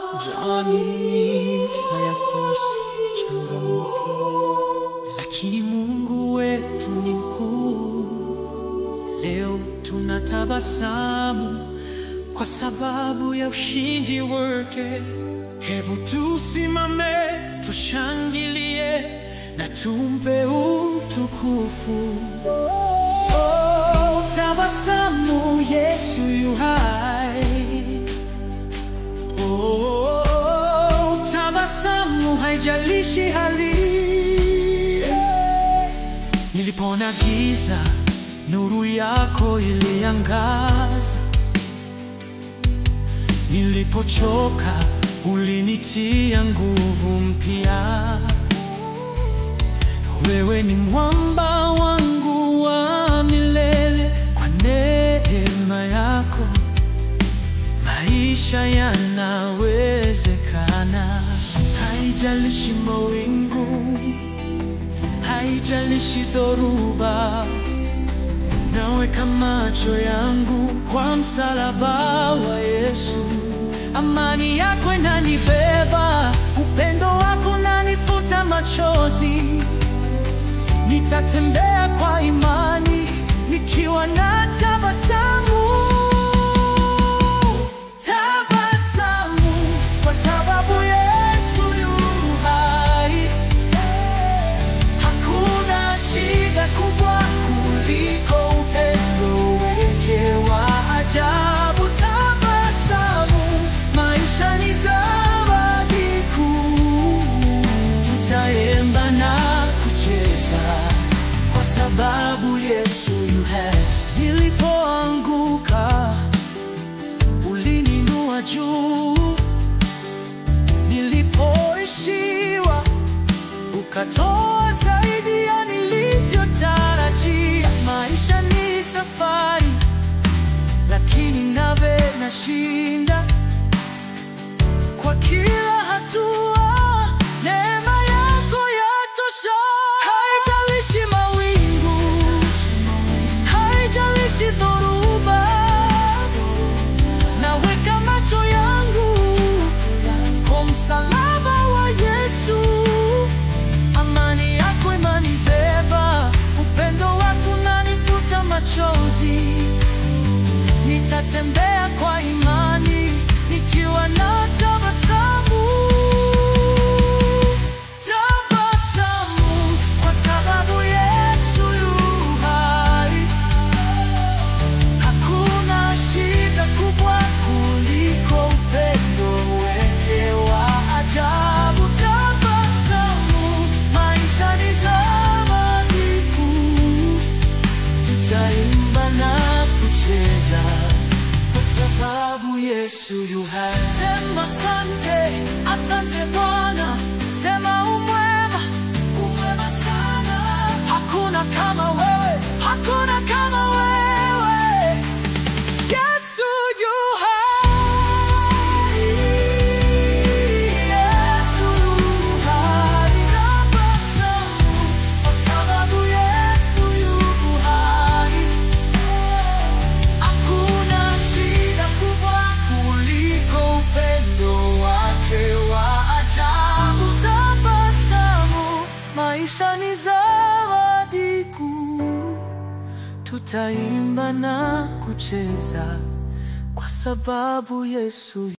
Ndani hayakosi changamoto, lakini Mungu wetu ni mkuu. Leo tunatabasamu kwa sababu ya ushindi wake. Hebu tusimame, tushangilie na tumpe utukufu. Oh, tabasamu, Yesu yu hai. Oh, tabasamu, haijalishi hali. Nilipoona giza, nuru yako iliangaza. Nilipochoka, ulinitia nguvu mpya. Wewe ni mwamba wangu wa milele, kwa neema yako maisha yanawezekana. Haijalishi mawingu, haijalishi dhoruba, naweka macho yangu kwa msalaba wa Yesu. Amani yako inanibeba, upendo wako unanifuta machozi. Nitatembea kwa imani nikiwa na tabasamu. Tabasamu kwa sababu Yesu yu hai. Hakuna shida kubwa kuliko upendo wake wa ajabu. Tabasamu, maisha ni zawadi kuu. Tutaimba na kucheza kwa sababu Yesu yu hai. Nilipoanguka ulininua juu, nilipoishiwa ukatoa zaidi ya nilivyotarajia. Maisha ni safari, lakini nawe nashinda kwa kila hatua. Neema yako yatosha, haijalishi mawingu, haijalishi dhoruba. Naweka macho yangu kwa msalaba wa Yesu. Amani yako imanibeba, upendo wako unanifuta machozi. Nitatembea kwa imani nikiwa na tabasamu. Tabasamu kwa sababu Yesu yu hai. Hakuna shida kubwa kuliko upendo wake wa ajabu. Tabasamu, maisha ni zawadi kuu. Tutaimba na kucheza kwa sababu Yesu yu hai. Sema asante, asante Bwana, sema umwema, umwema sana. Hakuna kama wewe, hakuna kama wewe. Yesu yu hai. Yesu yu hai. Tabasamu kwa sababu Yesu yu hai. Hakuna shida kubwa kuliko upendo wake wa ajabu. Tabasamu, maisha ni zawadi kuu. Tutaimba na kucheza kwa sababu Yesu